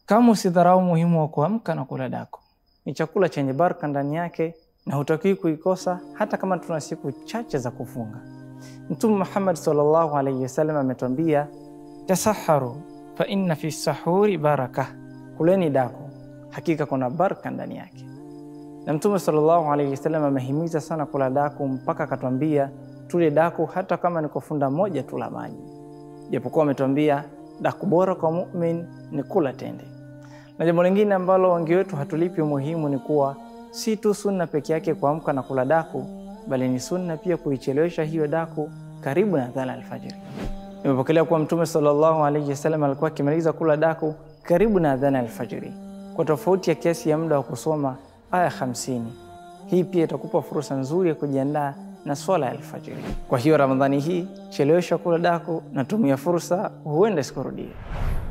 Kama usidharau muhimu wa kuamka na kula daku, ni chakula chenye baraka ndani yake na hutakiwi kuikosa hata kama tuna siku chache za kufunga. Mtume Muhammad sallallahu alaihi wasallam ametuambia, tasaharu fa inna fi sahuri baraka, kuleni daku, hakika kuna baraka ndani yake. Na Mtume sallallahu alaihi wasallam amehimiza sana kula daku mpaka akatwambia tule daku hata kama ni kwa funda moja tu la maji, japokuwa ametuambia daku bora kwa mumin ni kula tende. Na jambo lingine ambalo wengi wetu hatulipi umuhimu ni kuwa si tu sunna peke yake kuamka na kula daku, bali ni sunna pia kuichelewesha hiyo daku karibu na adhana alfajiri. Imepokelewa kuwa Mtume sallallahu alaihi wasallam alikuwa akimaliza kula daku karibu na adhana alfajiri, kwa tofauti ya kiasi ya muda wa kusoma aya hamsini. Hii pia itakupa fursa nzuri ya kujiandaa na swala ya alfajiri. Kwa hiyo Ramadhani hii chelewesha kula daku na tumia fursa, huenda sikurudie.